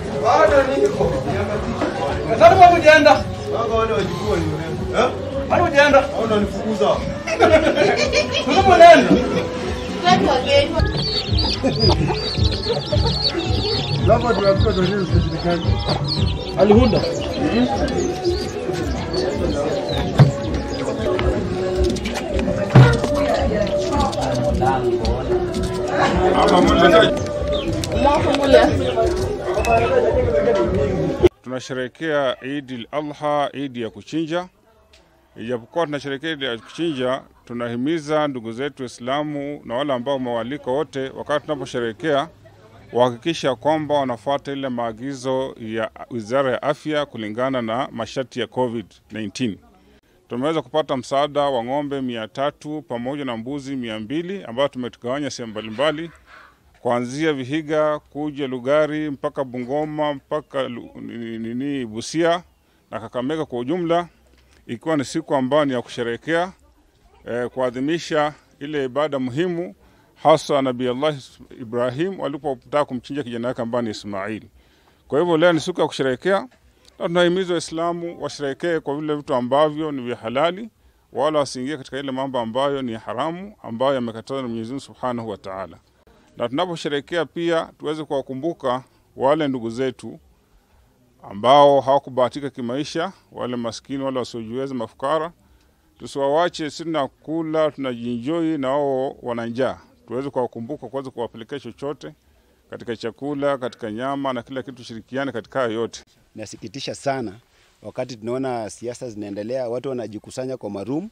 Bado niko. Sasa mbona hujaenda? Mpaka wale wajukuu ni mrefu. Eh? Mbona hujaenda? Hao unanifukuza. Sasa mbona unaenda? Labda tunakuwa tunajua serikali. Alihunda. Tunasherehekea Idi al-Adha, Idi ya kuchinja. Ijapokuwa tunasherehekea Idi ya kuchinja, tunahimiza ndugu zetu Waislamu na wale ambao wamewalika wote, wakati tunaposherehekea wahakikisha kwamba wanafuata ile maagizo ya Wizara ya Afya kulingana na masharti ya COVID-19. Tumeweza kupata msaada wa ng'ombe mia tatu pamoja na mbuzi mia mbili ambayo tumetugawanya sehemu mbalimbali kuanzia Vihiga kuja Lugari mpaka Bungoma mpaka Lu- nini nini, Busia na Kakamega kwa ujumla, ikiwa ni siku ambayo ni ya kusherehekea eh, kuadhimisha ile ibada muhimu hasa Nabii Allah Ibrahim walipotaka kumchinja kijana wake ambaye ni Ismail. Kwa hivyo leo ni siku ya kusherehekea na tunahimiza Waislamu washerehekee kwa vile vitu ambavyo ni vya halali, wala wasiingie katika ile mambo ambayo ni haramu ambayo yamekatazwa na Mwenyezi Mungu Subhanahu wa Ta'ala na tunaposherehekea pia tuweze kuwakumbuka wale ndugu zetu ambao hawakubahatika kimaisha, wale maskini, wale wasiojiweza, mafukara. Tusiwawache, sisi tunakula tunajienjoy na wao wana njaa. Tuweze kuwakumbuka, kuweza kuwapelekea chochote katika chakula, katika nyama na kila kitu, tushirikiane katika hayo yote. Inasikitisha sana wakati tunaona siasa zinaendelea, watu wanajikusanya kwa maroom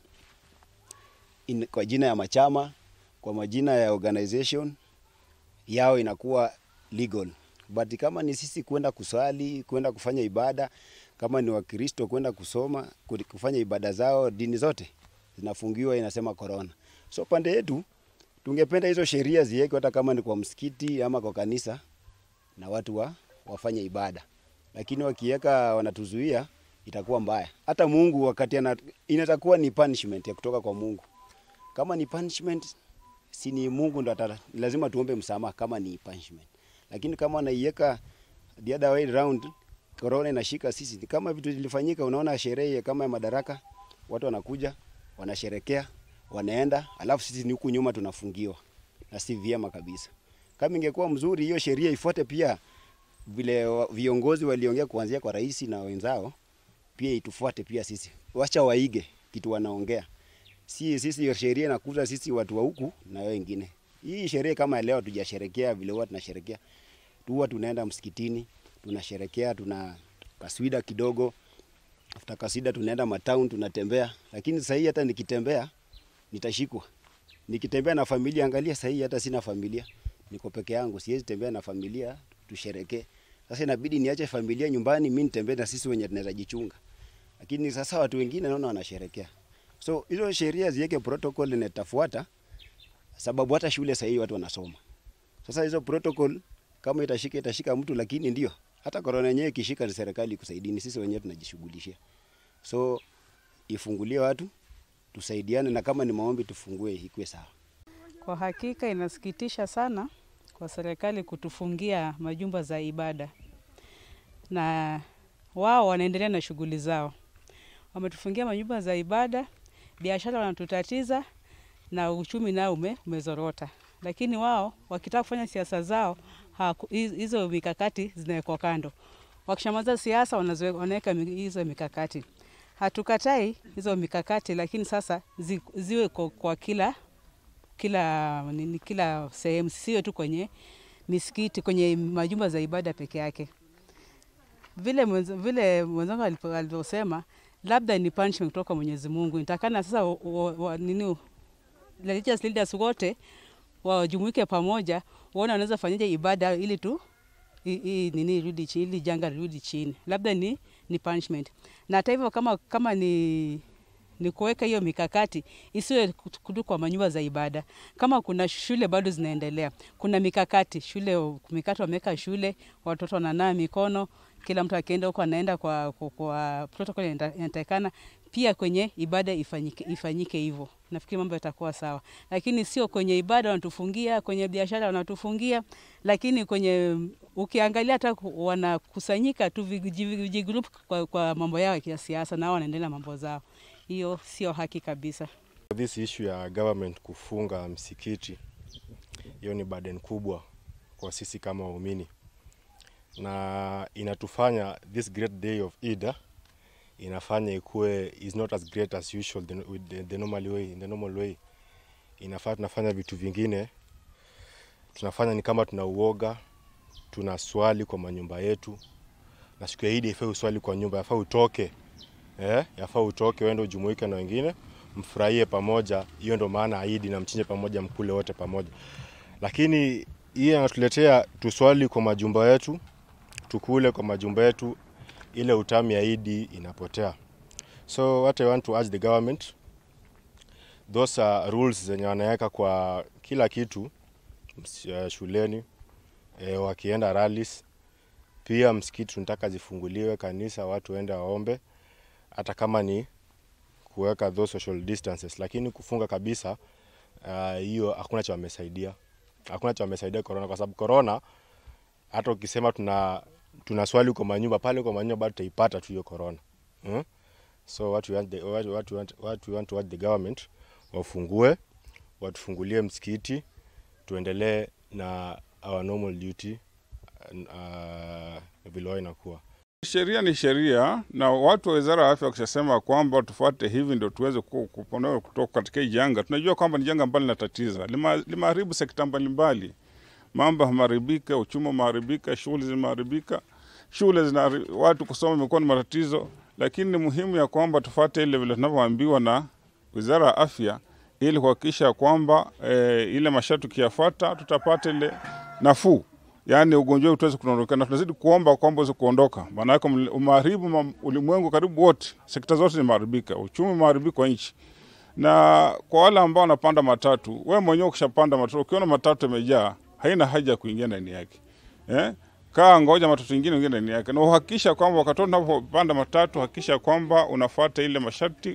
in, kwa jina ya machama, kwa majina ya organization yao inakuwa legal, but kama ni sisi kwenda kusali, kwenda kufanya ibada, kama ni Wakristo kwenda kusoma, ku- kufanya ibada zao, dini zote zinafungiwa, inasema corona. So pande yetu tungependa hizo sheria ziwekwe, hata kama ni kwa msikiti ama kwa kanisa, na watu wa, wafanye ibada lakini wakiweka wanatuzuia itakuwa mbaya. Hata Mungu wakati ana, inatakuwa ni punishment ya kutoka kwa Mungu. Kama ni punishment, si ni Mungu ndo ata, lazima tuombe msamaha kama ni punishment. Lakini kama wanaiweka the other way round, corona inashika sisi, ni kama vitu zilifanyika. Unaona sherehe kama ya Madaraka, watu wanakuja wanasherekea, wanaenda, alafu sisi ni huku nyuma tunafungiwa, na si vyema kabisa. Kama ingekuwa mzuri hiyo sheria ifuate pia vile wa- viongozi waliongea kuanzia kwa rais na wenzao, pia itufuate pia sisi, wacha waige kitu wanaongea. Si sisi hiyo sheria inakuza sisi watu wa huku na wao wengine. Hii sherehe kama ya leo tujasherekea vile huwa tunasherekea, huwa tunaenda msikitini tunasherekea, tuna kaswida kidogo, after kaswida tunaenda matown tunatembea, lakini sasa hii hata nikitembea nitashikwa. Nikitembea na familia, angalia sasa hii hata sina familia, niko peke yangu, siwezi tembea na familia tusherekee. Sasa inabidi niache familia nyumbani, mimi nitembee na sisi wenye tunaweza jichunga. Lakini sasa watu wengine naona wanasherekea. So hizo sheria ziweke protocol inatafuata, sababu hata shule sasa hii watu wanasoma. Sasa hizo protocol kama itashika itashika mtu, lakini ndio hata corona yenyewe ikishika ni serikali ikusaidini, sisi wenyewe tunajishughulishia. So ifungulie watu tusaidiane, na kama ni maombi tufungue ikuwe sawa. Kwa hakika inasikitisha sana kwa serikali kutufungia majumba za ibada, na wao wanaendelea na shughuli zao. Wametufungia majumba za ibada, biashara wanatutatiza na uchumi nao ume, umezorota, lakini wao wakitaka kufanya siasa zao haku- hiz- hizo mikakati zinawekwa kando. Wakishamaliza siasa wanazoe- wanaweka mi- hizo mikakati. Hatukatai hizo mikakati, lakini sasa zi, ziwe kwa, kwa kila kila nini, kila sehemu, siwe tu kwenye misikiti, kwenye majumba za ibada peke yake. Vile mwenz- vile mwenzangu alipo- alivyosema, labda ni punishment kutoka Mwenyezi Mungu. Nitakana sasa wa, wa, wa, nini religious leaders wote wajumuike pamoja, waone wanaweza fanyaje ibada ili tu hii hii nini irudi chini, ili janga lirudi chini, labda ni, ni punishment. Na hata hivyo kama, kama ni ni kuweka hiyo mikakati isiwe tu kwa manyumba za ibada. Kama kuna shule bado zinaendelea, kuna mikakati shule, mikakati wameweka shule, watoto wananawa mikono, kila mtu akienda huko anaenda kwa, kwa, kwa protocol inatakikana. Pia kwenye ibada ifanyike, ifanyike hivyo. Nafikiri mambo yatakuwa sawa, lakini sio kwenye ibada wanatufungia, kwenye biashara wanatufungia, lakini kwenye ukiangalia hata wanakusanyika tu vijigroup kwa, kwa mambo yao ya siasa, nao wanaendelea mambo zao. Hiyo sio haki kabisa. This issue ya government kufunga msikiti, hiyo ni burden kubwa kwa sisi kama waumini, na inatufanya this great day of Eid inafanya ikuwe is not as great as usual the, with the, the normal way, in the normal way. Inafaa tunafanya vitu vingine, tunafanya ni kama tuna uoga, tuna swali kwa manyumba yetu, na siku ya Eid ifai uswali kwa nyumba, yafaa utoke eh, yafaa utoke uende ujumuike na wengine mfurahie pamoja. Hiyo ndo maana Eid na mchinje pamoja, mkule wote pamoja. Lakini hii anatuletea tuswali kwa majumba yetu, tukule kwa majumba yetu, ile utamu ya Eid inapotea. So what I want to urge the government, those are rules zenye wanaweka kwa kila kitu uh, shuleni eh, wakienda rallies, pia msikiti tunataka zifunguliwe, kanisa watu waende waombe hata kama ni kuweka those social distances, lakini kufunga kabisa hiyo uh, hakuna cha wamesaidia, hakuna cha wamesaidia corona, kwa sababu corona hata ukisema tuna tuna swali kwa manyumba pale kwa manyumba bado tutaipata tu hiyo corona hmm? So what we want the, what, what we want, what we want to want the government wafungue, watufungulie msikiti, tuendelee na our normal duty uh, vile inakuwa Sheria ni sheria, na watu wa wizara ya afya wakishasema kwamba tufuate hivi ndio tuweze kuponoa kutoka katika hii janga, tunajua kwamba ni janga ambalo linatatiza, limeharibu sekta mbalimbali, mambo yameharibika, uchumi umeharibika, shughuli zimeharibika, shule zina watu kusoma imekuwa ni matatizo, lakini ni muhimu ya kwamba tufuate ile vile tunavyoambiwa na wizara ya afya ili kuhakikisha kwamba e, ile masharti tukiyafuata tutapata ile nafuu yaani ugonjwa huu utaweza kuondoka, na tunazidi kuomba kwamba uweze kuondoka, maana yake umeharibu ulimwengu karibu wote, sekta zote zimeharibika, uchumi umeharibika kwa nchi. Na kwa wale ambao wanapanda matatu, we mwenyewe ukishapanda matatu, ukiona matatu imejaa, haina haja ya kuingia ndani yake eh? Kaa ngoja matatu ingine ingie ndani yake, na uhakikisha kwamba wakati unapopanda matatu, hakikisha kwamba unafuata ile masharti,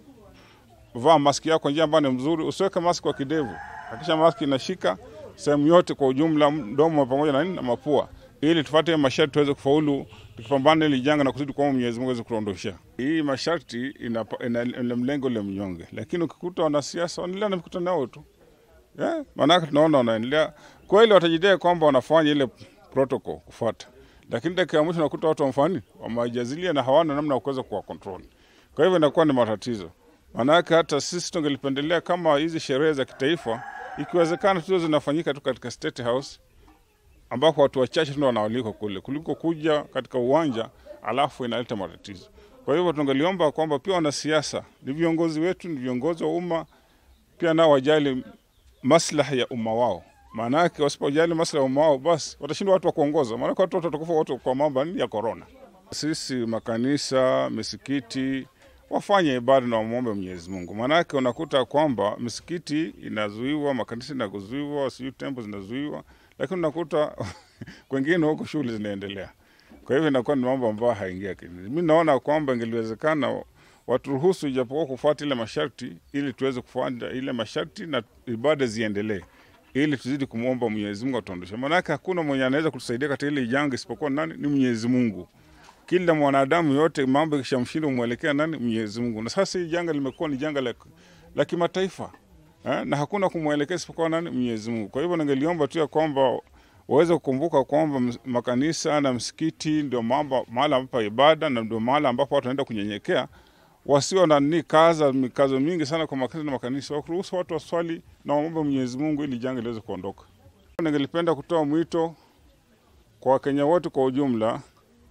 unavaa maski yako njia ambayo ni mzuri, usiweke maski kwa kidevu, hakikisha maski inashika sehemu yote kwa ujumla, mdomo pamoja na nini na mapua, ili tufuate masharti tuweze kufaulu tukipambana ili janga na kuzidi kuomba Mwenyezi Mungu aweze kuondosha hii masharti. Ina, ina, ina mlengo ile mnyonge, lakini ukikuta wanasiasa wanaendelea na mikutano yao tu yeah, maanake tunaona wanaendelea kweli, watajidai kwamba wanafanya ile protocol kufuata, lakini dakika ya mwisho nakuta watu wamfani wamejazilia na hawana namna ya kuweza kuwa control. Kwa hivyo inakuwa ni matatizo, maanake hata sisi tungelipendelea kama hizi sherehe za kitaifa ikiwezekana tuzo zinafanyika tu katika State House ambako watu wachache tu wanaalikwa kule kuliko kuja katika uwanja alafu inaleta matatizo. Kwa hivyo tungeliomba kwamba pia wanasiasa ni viongozi wetu, ni viongozi wa umma, pia nao wajali maslahi ya umma wao. Maana yake wasipojali maslahi ya umma wao, basi watashindwa watu wa kuongoza, maana watu watakufa wote kwa mambo ya korona. Sisi makanisa, misikiti wafanye ibada na wamwombe Mwenyezi Mungu. Maanake unakuta kwamba misikiti inazuiwa, makanisa inazuiwa, sijui tembo zinazuiwa, lakini unakuta kwengine huko shughuli zinaendelea. Kwa hivyo inakuwa ni mambo ambayo haingia akilini. Mi naona kwamba ingeliwezekana waturuhusu ijapokuwa kufuata ile masharti, ili tuweze kufuata ile masharti na ibada ziendelee, ili tuzidi kumwomba Mwenyezi Mungu atuondoshe. Maanake hakuna mwenye anaweza kutusaidia katika ile janga isipokuwa nani? Ni Mwenyezi Mungu kila mwanadamu yote mambo ikishamshinda umwelekea nani? Mwenyezi Mungu. Na sasa hii janga limekuwa ni janga la, la kimataifa eh, na hakuna kumwelekea isipokuwa nani? Mwenyezi Mungu. Kwa hivyo ningeliomba tu ya kwamba waweze kukumbuka kwamba makanisa na msikiti ndio mambo mahali ambapo ibada na ndio mahali ambapo watu wanaenda kunyenyekea, wasio na ni kaza mikazo mingi sana kwa makanisa na makanisa, wakuruhusu watu waswali na waombe Mwenyezi Mungu ili janga liweze kuondoka. Ningelipenda kutoa mwito kwa Wakenya wote kwa ujumla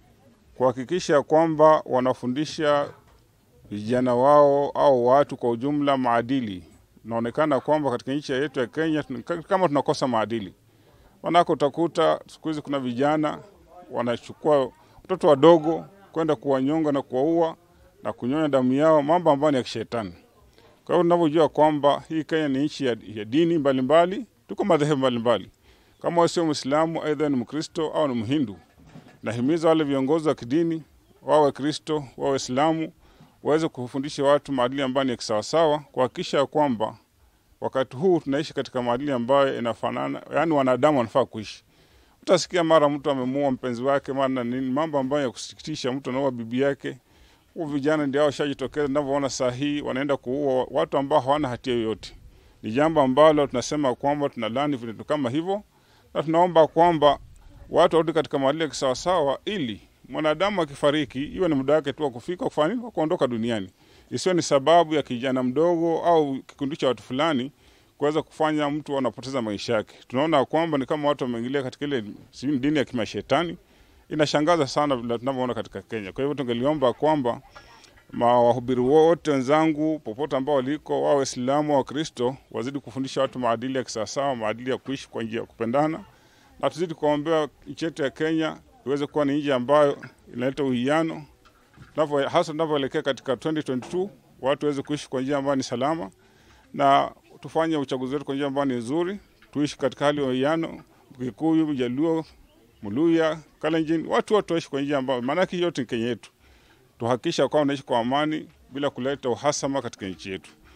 kuhakikisha kwamba wanafundisha vijana wao au watu kwa ujumla maadili. Naonekana kwamba katika nchi yetu ya Kenya kama tunakosa maadili, manake utakuta siku hizi kuna vijana wanachukua watoto wadogo kwenda kuwanyonga na kuwaua, na kunyonya damu yao, mambo ambayo ni ya kishetani. Kwa hiyo tunavyojua kwamba hii Kenya ni nchi ya, ya dini mbalimbali mbali, tuko madhehebu mbalimbali. Kama wewe sio Mwislamu, aidha ni Mkristo au ni Mhindu, nahimiza wale viongozi wa kidini wawe Kristo wawe Waislamu waweze kufundisha watu maadili ambayo ni ya kisawasawa, kuhakikisha kwamba wakati huu tunaishi katika maadili ambayo inafanana, yani wanadamu wanafaa kuishi. Utasikia mara mtu amemuua mpenzi wake, mara na nini, mambo ambayo ya kusikitisha. Mtu anaua bibi yake. Huu vijana ndio hao washajitokeza, ninavyoona saa hii wanaenda kuua watu ambao hawana hatia yoyote. Ni jambo ambalo tunasema kwamba tunalani vitu kama hivyo, na tunaomba kwamba watu warudi katika maadili ya kisawasawa, ili mwanadamu akifariki iwe ni muda wake tu wa kufika kufanya nini, wa kuondoka duniani, isiwe ni sababu ya kijana mdogo au kikundi cha watu fulani kuweza kufanya mtu anapoteza maisha yake. Tunaona kwamba ni kama watu wameingilia katika ile sijui dini ya kimashetani. Inashangaza sana vile tunavyoona katika Kenya. Kwa hivyo tungeliomba kwamba mawahubiri wote wenzangu popote ambao waliko, wao Waislamu au Wakristo, wazidi kufundisha watu maadili ya kisawasawa, maadili ya kuishi kwa njia ya kupendana, na tuzidi kuombea nchi yetu ya Kenya iweze kuwa ni nchi ambayo inaleta uwiano, tunavyo- hasa tunavyoelekea katika 2022 watu waweze kuishi kwa njia ambayo ni salama na tufanye uchaguzi wetu kwa njia ambayo ni nzuri, tuishi katika hali ya uwiano, Mkikuyu, Jaluo, Mluya, Kalenjin, watu wote waishi kwa njia ambayo, maanake yote ni Kenya yetu. Tuhakikisha kwamba unaishi kwa amani bila kuleta uhasama katika nchi yetu.